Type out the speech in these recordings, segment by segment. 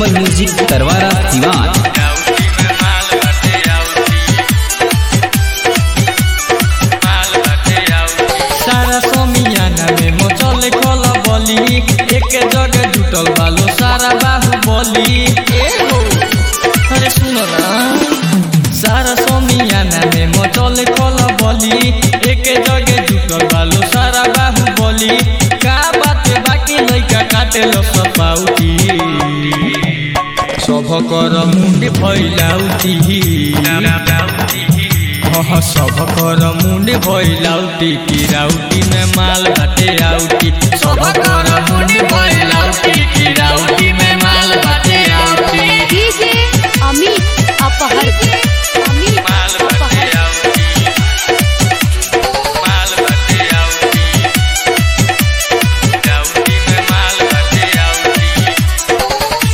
नीलकमल music Tarwara Siwan सारा समियाना में मचल कल बली एक जगह जुटल बालो सारा बाहु बली ए हो अरे सुनो ना सारा समियाना में मचल कल बली एक जगह जुटल बालो सारा बाहु बली का बात बाकी लइका काटे लो सपाउती सभ कर मुंड भइलाउती हाँ सब कर मुंड भइलाउटी की राउटी में माल बाटे आउटी सब कर मुंड भइलाउटी की राउटी में माल बाटे आउटी डीजे अमित अपहर अमित माल बाटे अपहर आउटी माल बाटे आउटी राउटी में माल बाटे आउटी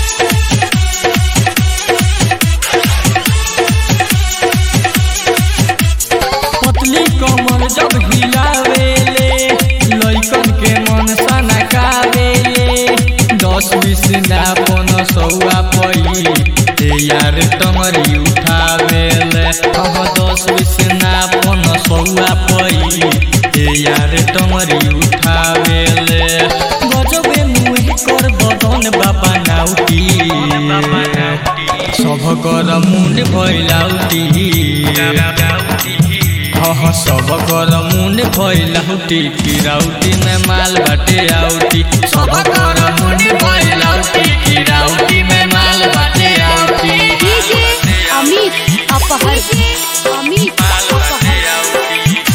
पतली कमर जब हिलावेले लइकन के मन सनकावेले दस बीस ना पन सौआ पई ए यार टमरी उठावेले अब दस बीस ना पन सौआ पई ए यार टमरी उठावेले गजबे मुहे कर बदन बाबा नाउटी सब कर मुंड भइलाउटी हाँ सब कर मुंड भइलाउटी की राउटी में माल बाटे आउटी सब कर मुंड भइलाउटी की राउटी में माल बाटे आउटी डीजे अमित अपहर अमित अपहर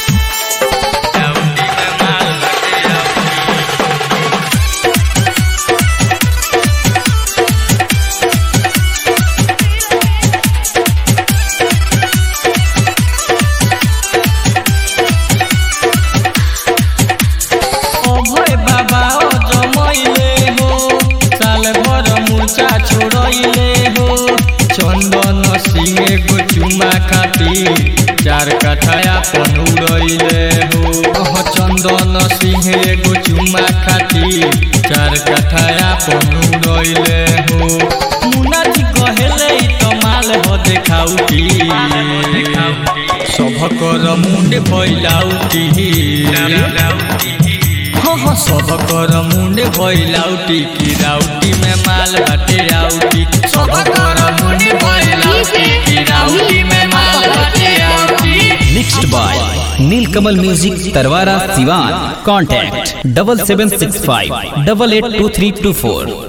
अभय बाबा ओ जमैले हो साल भर मुर्चा छोड़ैले हो चंदन सिंह एगो चुमा खातिर चार कठाया पन उड़ैले हो अह चंदन सिंह एगो चुमा खातिर चार कठाया पन उड़ैले हो मुन्ना जी कहेले ई त माल हो देखाउटी सभ कर मुंड भइलाउटी हाँ हाँ सब कर मुंड भइलाउटी की राउटी में माल बाटे आउटी सब कर मुंड भइलाउटी की राउटी में माल बाटे आउटी mixed by Neelkamal music Tarwara Siwan contact double seven six five double eight two three two four